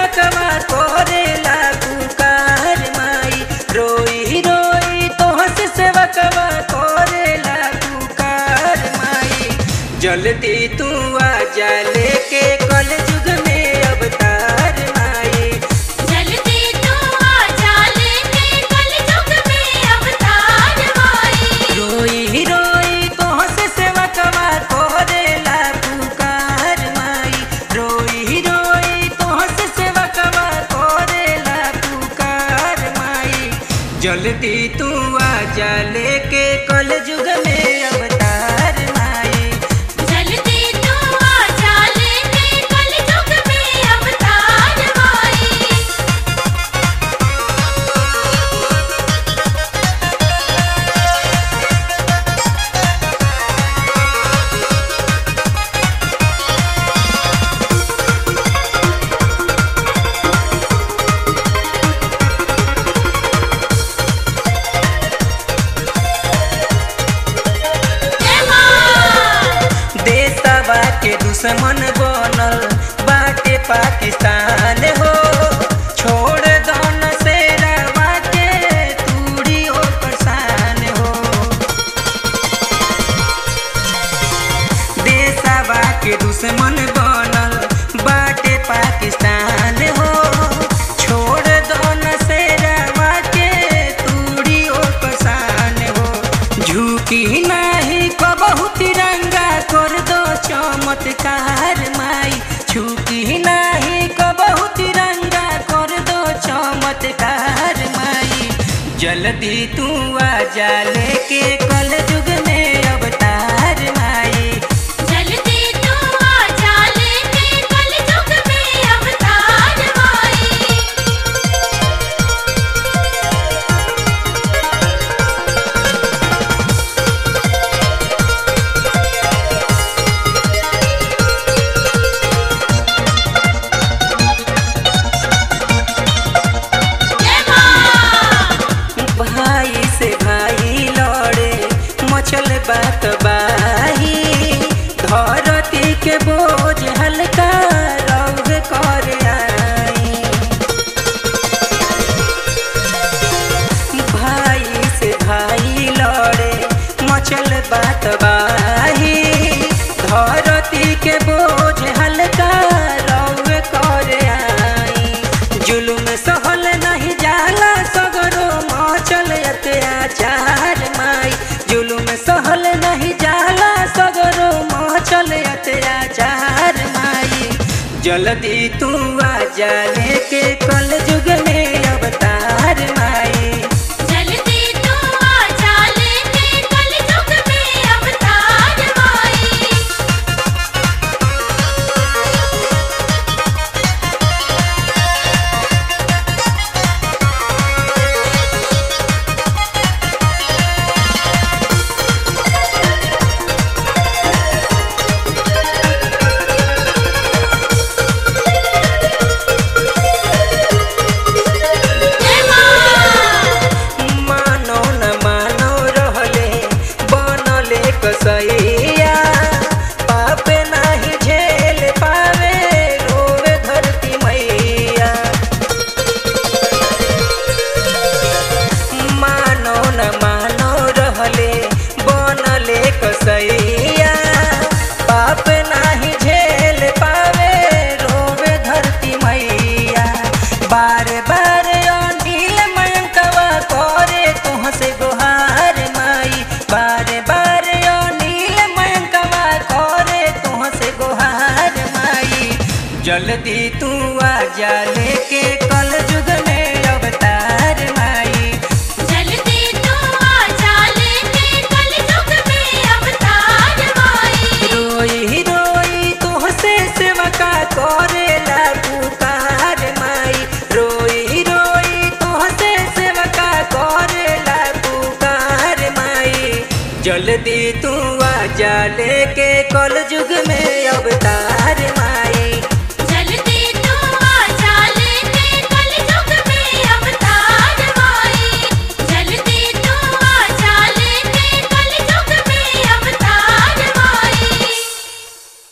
सेवकवा करेला पुकार माई रोई रोई तोह से सेवकवा करेला पुकार माई जल्दी तू आ जा लेके कल युग में अवतार माई जल्दी तू आजा लेके कलयुग में अवतार माई रोई रोई तोह से सेवकवा करेला पुकार माई रोई रोई तोह से सेवकवा करेला पुकार माई जल्दी तू आ जा लेके कल युग में अवतार माई जल्दी तू आजा लेके कलयुग में अवतार माई जय मां देशवा के दुश्मन बनल बाटे पाकिस्तान हो छोड़ दौन से रवा के तूड़ी हो परेशान हो देशवा के दुश्मन बनल बाटे पाकिस्तान हो छोड़ दौन से रवा के तूड़ी हो परेशान हो झुकी नाही कबहू तिरंगा कर दो चमत्कार माई झुकी नाही कबहू तिरंगा कर दो चमत्कार माई जल्दी तू आ जा लेके कल युग में अवतार माई जल्दी तू आजा लेके कलयुग में अवतार माई जय मां भाई से भाई लड़े मचल बात बाही धरती के बोझ हल्का रौद कर आई भाई से भाई लड़े मचल बात बाही धरती के बोझ हल्का रौद कर आई जुलुम सहल नहीं जाला सगरो मचल अत्याचार माई जुलुम सहल नहीं जाला सगरो मचल अत्याचार माई जल्दी तू आ जा लेके कल युग में अवतार माई जल्दी तू आजा लेके कलयुग में अवतार माई जय मां मानो न मानो रहले बनले कसैया पाप नाही झेल पावे रोवे धरती मैया मानो न मानो रहले बनले कसैया पाप नाही झेल पावे रोवे धरती मैया बार बार अनिल मयंकवा करे तुह से गुहार माई बार बार अनिल मयंकवा करे तुह से गुहार माई जल्दी तू आ जा लेके कल युग में अवतार माई जल्दी तू आजा लेके कलयुग में अवतार माई रोई रोई तुह से सेवका करेला पुकार माई रोई रोई तुह से सेवका करेला पुकार माई जल्दी तू आ जा लेके कल युग में अवतार